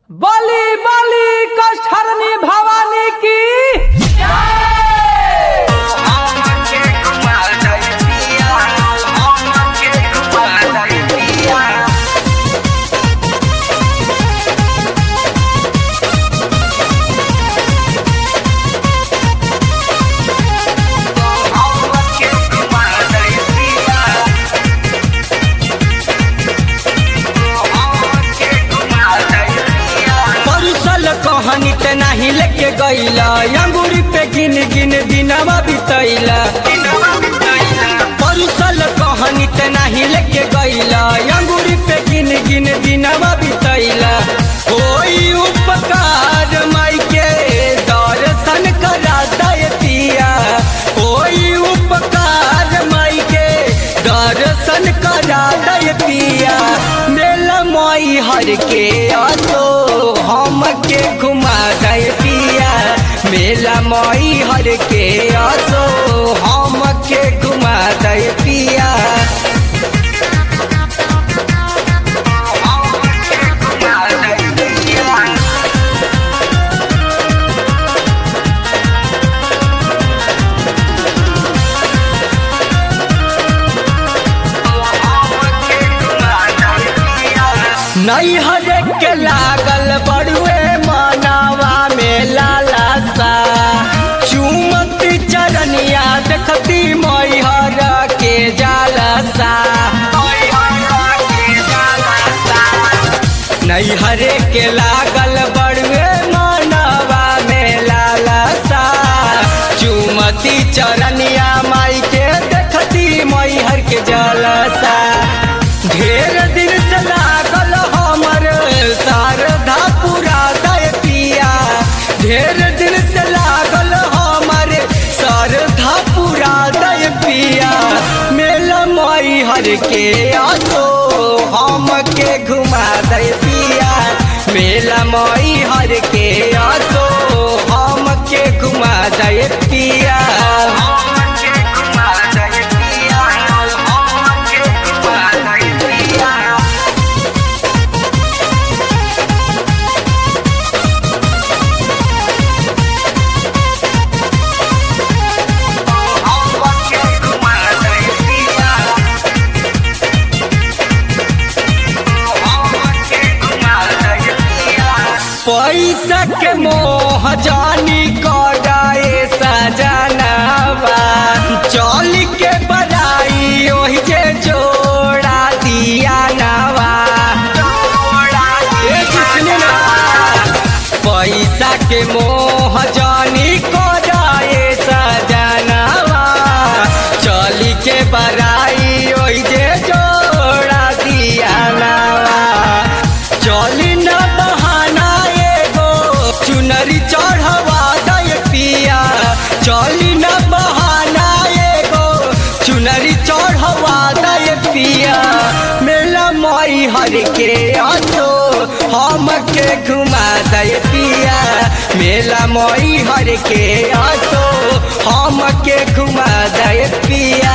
बली बली कष्टहरणी भवानी की परुसल कहानी ते नाही लेके गईला अंगूरी पे गिन गिन दिनवा बितैला परुसल कहानी ते नहीं लेके गईला अंगूरी पे गिन गिन दिनवा बितैला कोई उपकार माई के दर्शन करा दय पिया कोई उपकार माई के दर्शन करा दय पिया मेला माई हर के आसो हम के घुमा दय पिया मेला माई हर के आसो हम के घुमा दय पिया नहीं हरे के लागल बड़ुए मानावा में लाला सा चुमत चरनिया देखती मैहर के जाला सा नहीं हरे के लागल बड़ुए मानवा में लाला सा चुमती चरनिया माई के देखती मैहर के जलसा ढेर दिन से लागल हमर शारदा पूरा दय पिया ढेर दिन से लागल हमर शारदा पूरा दय पिया मेला माई हर के आसो हम के घुमा दय पिया मेला माई हर के आसो हम के घुमा दय पिया पैसा के मोह जानी कराए सजनवा चल के बड़ाई ओहि जे जोड़ा दिया नवा ए जिसने ना पैसा के मोह जानी कराए सजनवा चल के बड़ाई ओहि जे जोड़ा दिया नवा चली न बहाना एगो चुनरी चढ़वा दय पिया चली न बहाना एगो चुनरी चढ़वा दय पिया मेला माई हर के आसो हम के घुमा दय पिया मेला माई हर के आसो हम के घुमा दय पिया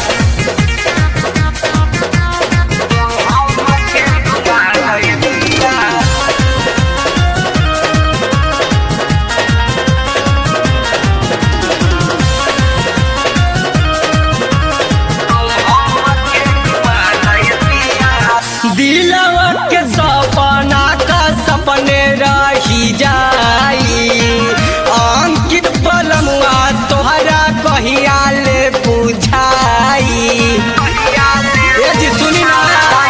दिलवा के सपना का सपने रही जाई अंकित पलमुआ तोहरा कहिया ले बुझाई ए जी सुनी ना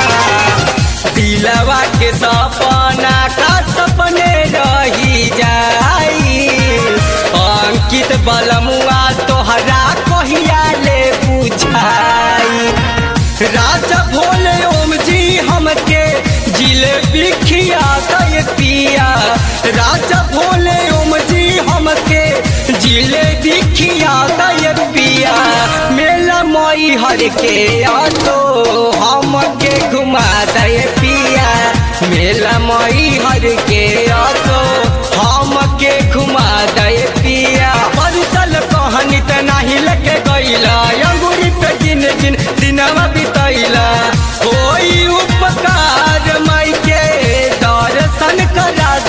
दिलवा के सपना का सपने रही जाई अंकित बलमुआ तोहरा कहिया ले बुझाई राजा भोले ओम जी हमके जिलेबी खिया दय पिया राजा भोले ओम जी हमके जिलेबी खिया दय पिया मेला मई हर के आसो हमके घुमा दय पिया मेला मई हर के आसो हमके घुमा दय पिया परुसल कहानी त नाही लेके गईला अंगूरी पे गिन गिन दिनवा बितैला कोई उपकार माई के दर्शन करा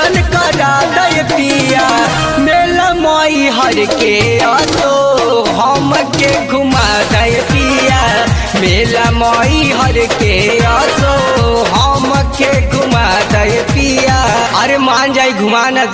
दर्शन करा दे पिया मेला मई हर के असो हम के घुमा दे पिया मेला मई हर के असो हम के घुमा दे पिया अरे मान जाई घुमा न